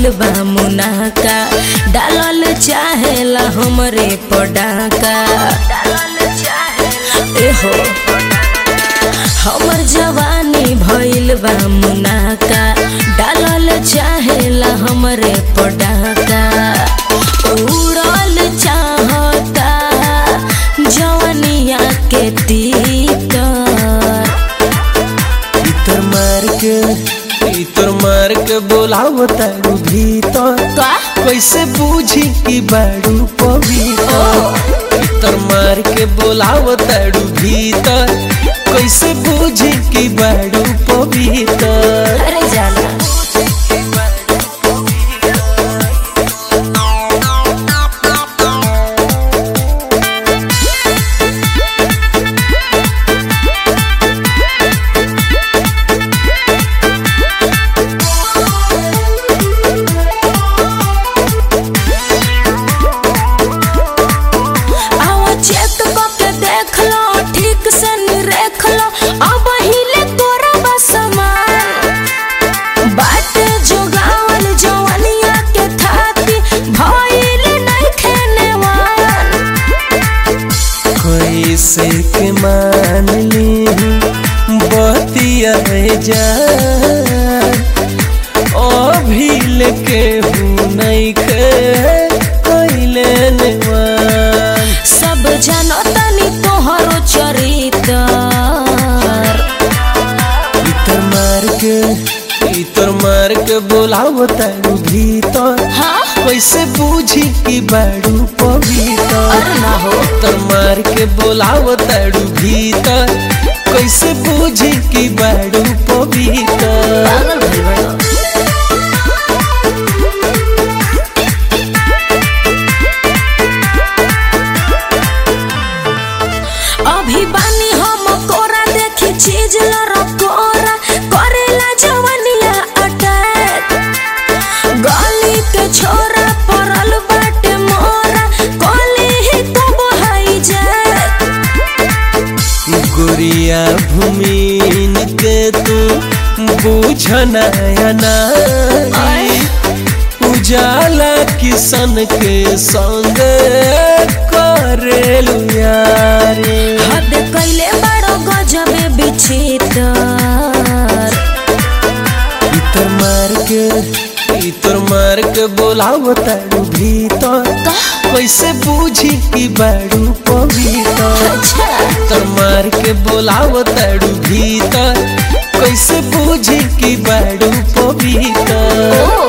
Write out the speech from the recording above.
भइल बा मुनाका डालल चाहेला हमरे पडाका एहो हमर जवानी भइल बा मुनाका डालल चाहेला हमरे पडाका उड़ल चाहता जवनिया के तीतर इतर मार के इतर मार के बोलाव तारू भीतर का कैसे बूझी कि बाड़ू पवित्र इतर मार के बोलाव तारू भीतर कैसे बूझी कि बाड़ू पवित्र अरे जाना आओ चेक के देख लो ठीक से निरेख लो अब हिले तोरा बसमान बाटे जोगावल जवानिया के थाती भइल नहीं खेनेवान कैसे के मान ली बतिया जान अभिल के हूँ नहीं खे कैले नेवान सब जानो तनी तोहरो चरित्र इतर मार के इतर मार के बोलाव तारू भीतर हाँ कैसे बूझी कि बाड़ू पवित्र अरे ना हो इतर मार के बोलाव तारू भीतर कैसे बूझी कि बाड़ू पवित्र पागल भइल बड़ो अभी बानी हम कोरा देखी चीज लड़कोरा करेला जवनिया अटैक गली के छोरा पड़ल बाटे मोरा कली ही तो बहाई जाए गुड़िया भूमिन के तू बूझनाया नारी उजाला किसन के संग करेलु यारी हद कैले बड़ो गजबे बिचितर इतर मार के इतर मार के बोलाव तारू भीतर कैसे बूझी कि बाड़ू पवित्र अच्छा तर मार के बोलाव तारू भीतर कैसे बूझी कि बाड़ू पवित्र ओ